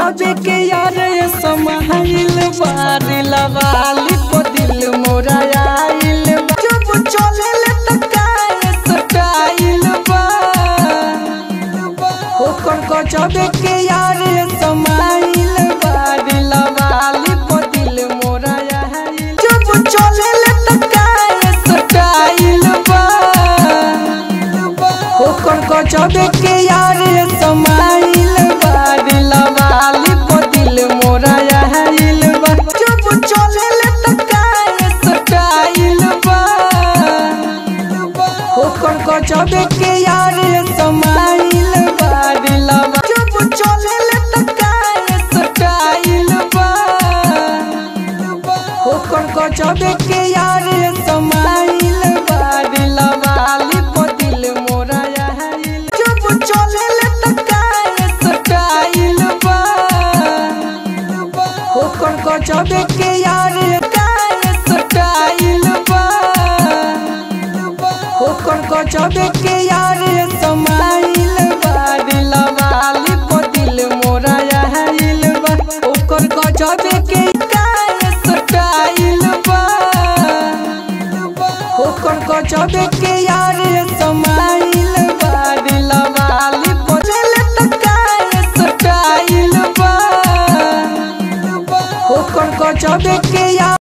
गजबे के यार समाइल बार लवाली को दिल मोरा आइल बा। जब चले ले त काहे सटाइल बा ओकर गजबे के यार समाइल बार लवाली को दिल मोरा आइल जब चले ले त काहे सटाइल बा ओकर गजबे के यार समाइल बार लवाली को दिल मोरा आइल बा जब चले ले त काहे सटाइल बा ओकर गजबे के यार समाइल बार लवा जब चले ले त काहे सटाइल बा ओकर गजबे के यार समाइल बार लवाली को दिल मोरा आइल जब चले ले त काहे सटाइल बा ओकर गजबे के यार काहे सटाइल बा ओकर गजबे के यार समाइल बार लवाली को दिल मोरा आइल बा ओकर गजबे के काहे सटाइल बा ओकर गजबे के यार समाइल बार लवाली को दिल त काहे सटाइल बा ओकर गजबे